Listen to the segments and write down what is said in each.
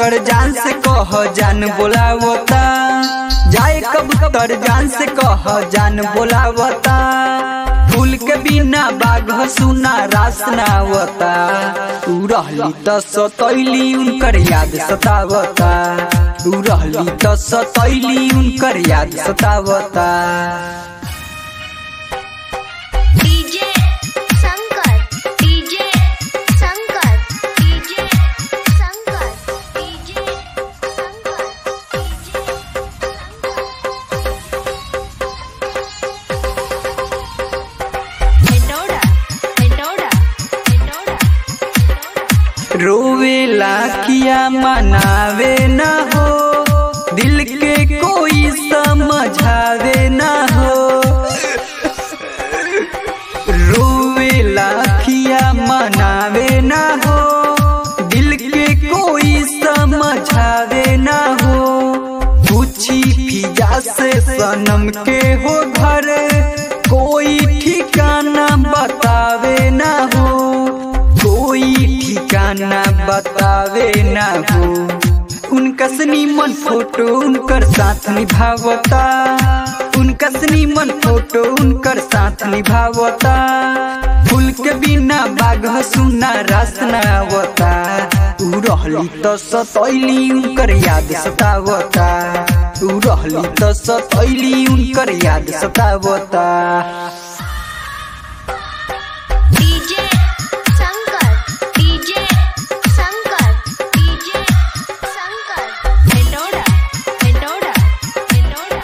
कबूतर जान से कह जान बोलावता जाए कबूतर जान से कह जान बोलावता फूल के बिना बाघ सुना रास नावता उ रहली त सतैली उनकर याद सतावता उ रहली त सतैली उनकर याद सतावता DJ Shankar DJ Shankar DJ Shankar DJ Shankar हेडोडा हेडोडा हेडोडा रोवेला किया मनावे न हो दिल के कोई समझावे न हो रोवेला किया मनावे न हो दिल के कोई समझावे न हो पूछी फिजा से सनम के हो घर कोई ठिकाना बतावे न हो कोई ठिकाना बतावे ना हो उनका मन फोटो उनकर साथ निभावता उनका मन फोटो उनकर साथ निभावता फूल के बिना बाघ सुना रास नावता उ रहली त सतैली उनकर याद सतावता उ रहली त सतैली उनकर याद सतावता DJ Shankar DJ Shankar DJ Shankar हेडोडा हेडोडा हेडोडा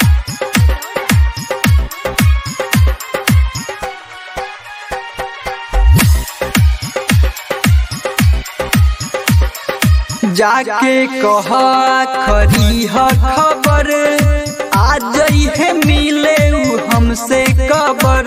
जाके कह खरी ह खबर आ जई है मिले उ हमसे कबर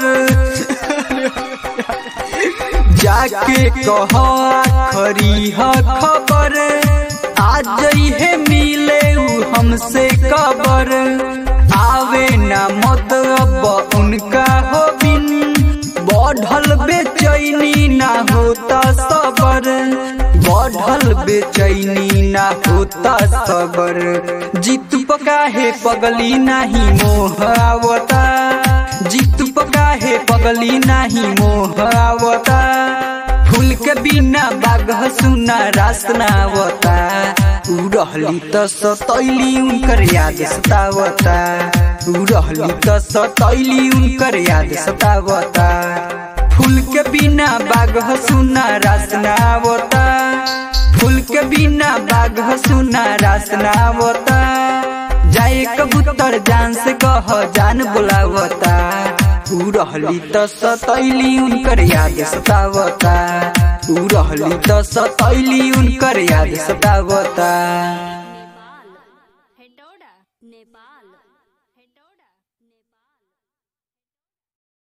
जाके कह खरी ह खबर आ जई है मिले उ हमसे कबर आवे ना मतलब उनका हो बिन बढ़ल बेचैनी ना होता सबर बढ़ल बेचैनी ना होता सबर जीत पका है पगली नाही मोह आवता जीत पका है पगली नाही मोह आवता फूल के बिना बाघ सुना रास नावता उ रहली त सतैली उनकर याद सतावता उ रहली त सतैली उनकर याद सतावता फूल के बिना बाघ सुना रास नावता फूल के बिना बाघ सुना रास नावता जाए कबूतर जान से कह जान बोलावता उ रहली त सतैली उनकर याद सतावता उ रहली त सतैली उनकर याद सतावता